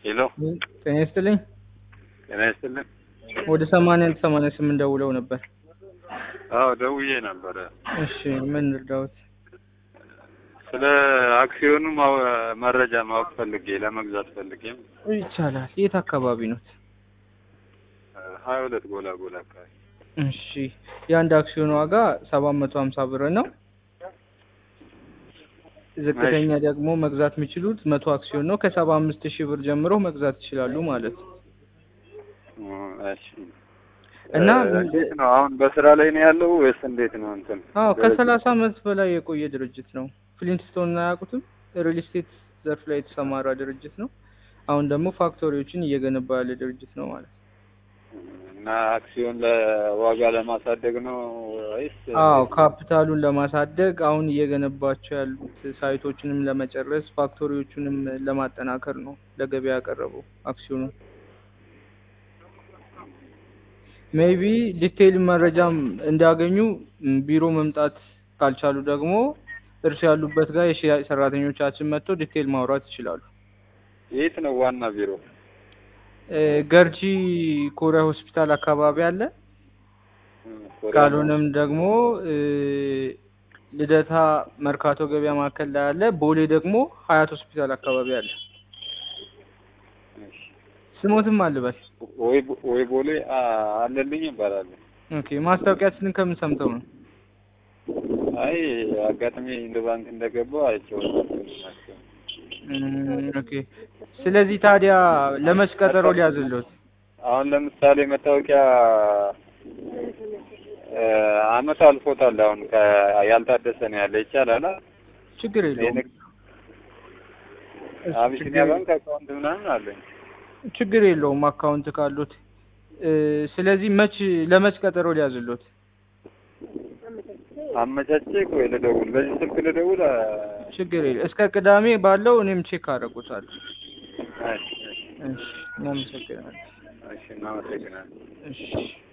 ሄሎ ጤና ይስጥልኝ። ጤና ይስጥልን። ወደ ሰማንያ አንድ ሰማንያ ስምንት ደውለው ነበር። አዎ ደውዬ ነበረ። እሺ ምን እርዳዎት? ስለ አክሲዮኑ ማው- መረጃ ማወቅ ፈልጌ ለመግዛት ፈልጌ ይቻላል። የት አካባቢ ነው? ሀያ ሁለት ጎላ ጎላ አካባቢ እሺ የአንድ አክሲዮን ዋጋ ሰባት መቶ ሀምሳ ብር ነው። ዝቅተኛ ደግሞ መግዛት የሚችሉት መቶ አክሲዮን ነው። ከሰባ አምስት ሺህ ብር ጀምሮ መግዛት ይችላሉ ማለት ነው። እ፣ እሺ እና እ፣ እንዴት ነው አሁን በስራ ላይ ነው ያለው ወይስ እንዴት ነው እንትን አዎ ከሰላሳ ዓመት በላይ የቆየ ድርጅት ነው። ፍሊንትስቶን አያውቁትም? ሪል ስቴት ዘርፍ ላይ የተሰማራ ድርጅት ነው። አሁን ደግሞ ፋክቶሪዎችን እየገነባ ያለ ድርጅት ነው ማለት ነው። እና አክሲዮን ለዋጋ ለማሳደግ ነው ወይስ አዎ ካፒታሉን ለማሳደግ አሁን እየገነባቸው ያሉት ሳይቶችንም ለመጨረስ ፋክቶሪዎቹንም ለማጠናከር ነው ለገበያ ያቀረበው አክሲዮኑን። ሜይቢ ዲቴይል መረጃም እንዲያገኙ ም፣ ቢሮ መምጣት ካልቻሉ ደግሞ እርሱ ያሉበት ጋር የሽያጭ ሰራተኞቻችን መጥተው ዲቴይል ማውራት ይችላሉ። የት ነው ዋና ቢሮ? እ፣ ገርጂ ኮሪያ ሆስፒታል አካባቢ አለ። እ፣ ኮሪያ ካልሆነም ደግሞ እ፣ ልደታ መርካቶ ገበያ ማዕከል ላይ አለ። ቦሌ ደግሞ ሀያት ሆስፒታል አካባቢ አለ። እሺ። ስሞትም አልበል። ወይ ወይ ቦሌ አ- አለልኝ ይባላል። ኦኬ ማስታወቂያችንን ከምን ሰምተው ነው? አይ አጋጣሚ እንደ ባንክ እንደገባው አይቼው ነበር። እም፣ ኦኬ ስለዚህ ታዲያ ለመች ቀጠሮ ሊያዝልዎት? አሁን ለምሳሌ መታወቂያ እ፣ አመት አልፎታል። አሁን ከ- ያልታደሰ ነው ያለ ይቻላል። አ? ችግር የለውም። የንግድ እሱ አቢሲኒያ ችግር- ባንክ አካውንት ምናምን አለኝ። ችግር የለውም አካውንት ካሉት። እ፣ ስለዚህ መች ለመች ቀጠሮ ሊያዝልዎት? አመቻቼ ቆይ ልደውል፣ በዚህ ስልክ ልደውል። አ? ችግር የለም። እስከ ቅዳሜ ባለው እኔም ቼክ አደርጉታለሁ። እሺ፣ እሺ፣ እሺ እናመሰግናለን። እሺ፣ እናመሰግናለን። እሺ